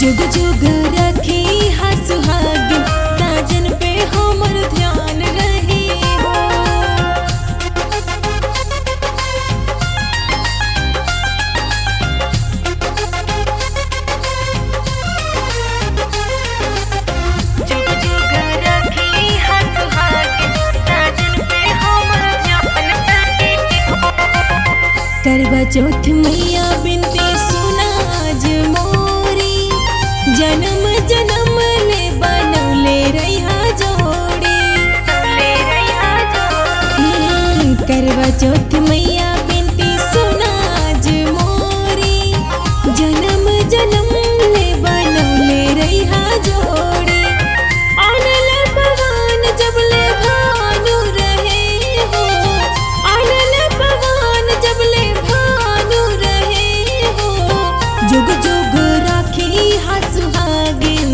जुग जुग रखी हा सुहागिन साजन पे हमर ध्यान रही हो जुग जुग रखी हा सुहागिन साजन पे हमर ध्यान रही हो करवा चौथ मैया बिनती सुनाज मोरी जन्म जन्म ले बनौले रहा जोड़ी हम्म, करवा चौथ मैया बिनती सुनाज मोरी जन्म जन्म ले बनौले रहा जोड़ी आनल पवन जब ले भानु रहे हो आनल पवन जब ले भानु रहे हो जुग जुग राखी हा सुहागिन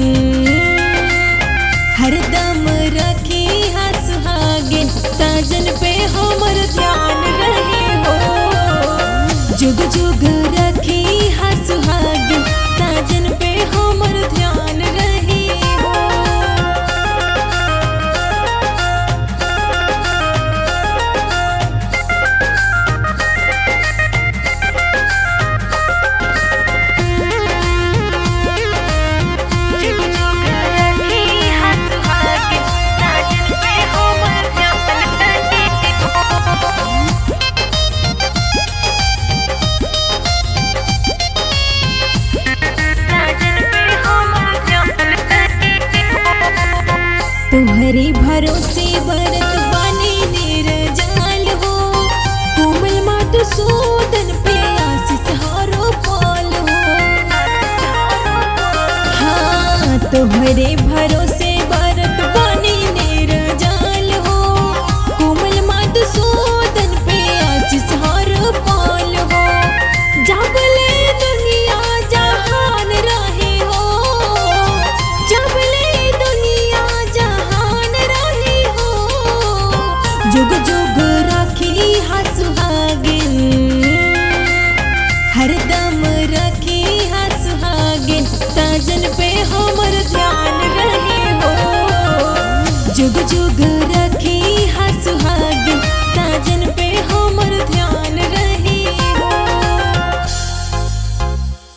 हरदम रखी हा सुहागिन साजन पे हमर ध्यान रहे हो जुग जुग रखी हा सुहागिन साजन पे हमर ध्यान रहे हो जुग जुग रखी हा सुहागिन साजन पे हमर ध्यान रहे हो साजन पे हमर ध्यान रहे हो तुम्हारे भरोसे बरत बने निर्जाल हो कोमल मातु सूदन पे आशीष हारो पाल हो हाँ तुम्हारे भरोसे बरत बने निर्जाल हो कोमल मातु सूदन पे आशीष हारो पाल हो जाबले दुनिया जहान रहे हो जाबले दुनिया जहान रहे हो जुग जुग राखी हा सुहागिन हरदम रखी हा सुहागिन साजन पे हमर ध्यान